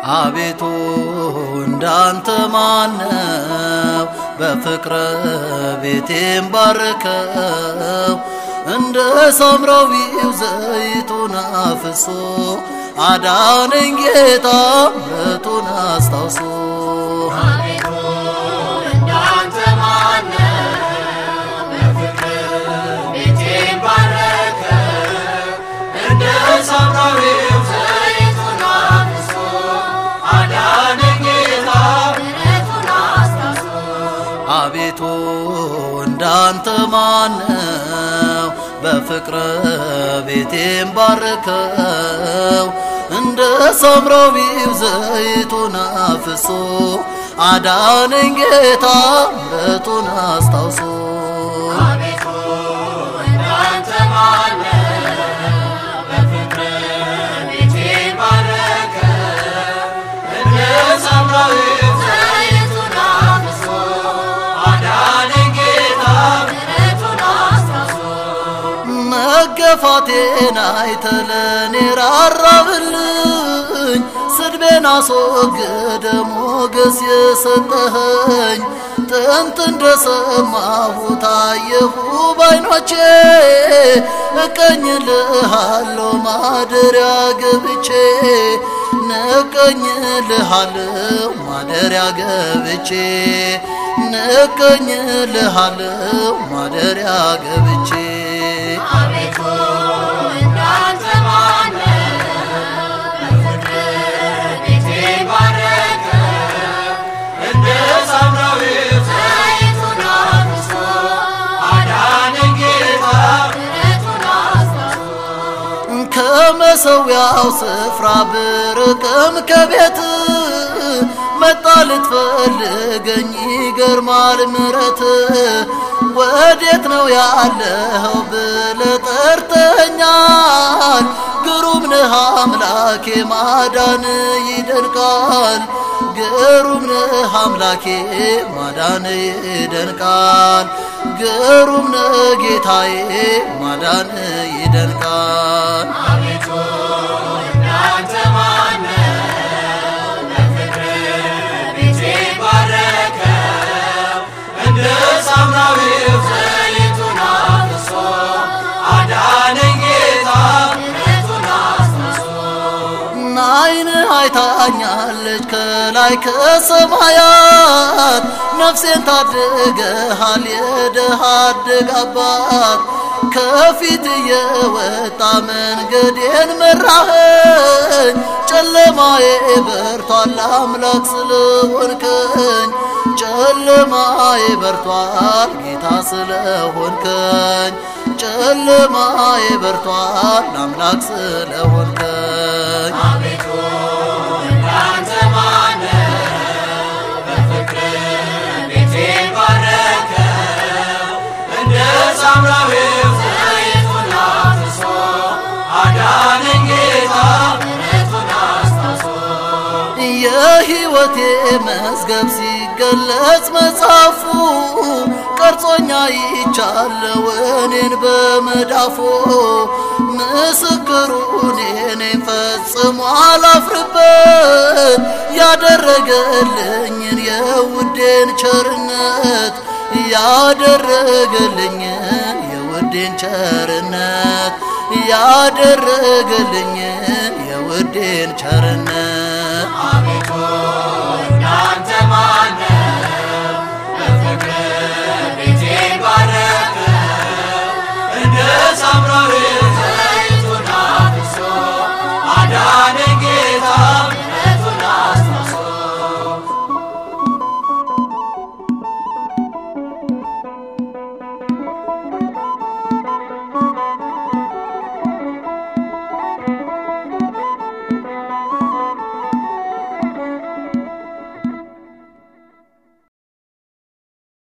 አቤቱ እንዳንተ ማነው? በፍቅረ ቤቴም ባርከው እንደ ሳምራዊው ዘይቱን አፍሶ አዳነኝ ጌታ ምሕረቱን አስታውሶ አቤቱ እንዳንተ ማነው? በፍቅር ቤቴን ባረከ እንደ ሳምራዊው ዘይቱን አፍሶ አዳነኝ ጌታ ምሕረቱን አስታውሶ አቤቱ እንዳንተ ማነው? በፍቅረ ቤቴም ባርከው እንደ ሳምራዊው ዘይቱን አፍሶ አዳነኝ ጌታ ምሕረቱን አስታውሶ አቤቱ እንዳንተ ማነው? በፍቅር ቤቴን ባረከ እንደ ሳምራዊው ዘይቱን አፍሶ አዳነኝ ጌታ ምሕረቱን አስታውሶ መገፋቴን አይተለኔ ራራብልኝ ስድቤን አስወግደ ሞገስ የሰጠኸኝ ጥንት እንደሰማሁት አየሁ ባይኖቼ እቀኝልሃለሁ ማደሪያ ገብቼ ንቀኝልሃለሁ ማደሪያ ገብቼ ንቀኝልሃለሁ ማደሪያ ገብቼ አቤቱ እንዳንተ ማነው? በፍቅር ቤቴን ባረከ እንደ ሳምራዊው ዘይቱን አፍሶ አዳነኝ ጌታ ምሕረቱን አስታውሶ ከመሰዊያው ስፍራ ብርቅም ከቤት መጣ ልትፈልገኝ ይገርማል ምረት ወዴት ነው ያለኸው ብለ ጠርተኛል ግሩም ነህ አምላኬ ማዳን ይደንቃል ግሩም ነህ አምላኬ ማዳን ይደንቃል ግሩም ነህ ጌታዬ ማዳን ይደንቃል አቤቱ እንዳንተ ማነው? በፍቅር ቤቴን ባረከ እንደ ሳምራዊው ዘይቱን አፍሶ አዳነኝ ጌታ ምሕረቱን አስታውሶ አይን አይታኛለች ከላይ ከሰማያት ነፍሴን ታድገሃል የድሃ አደግ አባት ከፊት የወጣ መንገዴን መራኸኝ ጨለማዬ በርቷል አምላክ ስለሆንከኝ ጨለማዬ በርቷል ጌታ ስለሆንከኝ ጨለማዬ በርቷል አምላክ ስለሆንከኝ አቤቱ እንዳንተ ማነው? በፍቅር ቤቴን ባረከ እንደ ሳምራዊው ዘይቱን አፍሶ አዳነኝ ጌታ ምሕረቱን አስታውሶ የሕይወቴ መዝገብ ሲገለጽ መጽሐፉ ቀርጾኛ ይቻለው እኔን በመዳፎ ምስክሩ እኔን ፈጽሞ አላፍርበት ያደረገልኝን የውዴን ቸርነት ያደረገልኝን የውዴን ቸርነት ያደረገልኝን የውዴን ቸርነት አቤቱ እንዳንተ ማነው?